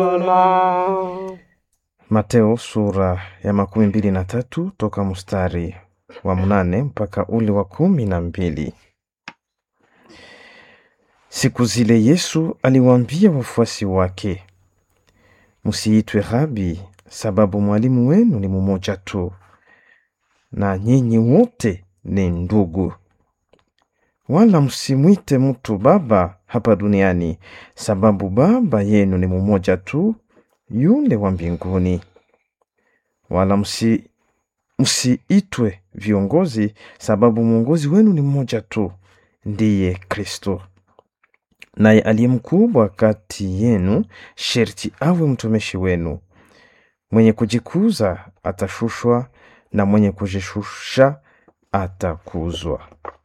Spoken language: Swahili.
Mateo sura ya makumi mbili na tatu toka mstari wa mnane mpaka ule wa kumi na mbili. Siku zile Yesu aliwaambia wafuasi wake, msiitwe Rabi, sababu mwalimu wenu ni mmoja tu, na nyinyi wote ni ndugu. Wala msimwite mtu baba hapa duniani, sababu Baba yenu ni mmoja tu, yule wa mbinguni. Wala msi msiitwe viongozi, sababu mwongozi wenu ni mmoja tu, ndiye Kristo. Naye aliye mkubwa kati yenu sherti awe mtumishi wenu. Mwenye kujikuza atashushwa, na mwenye kujishusha atakuzwa.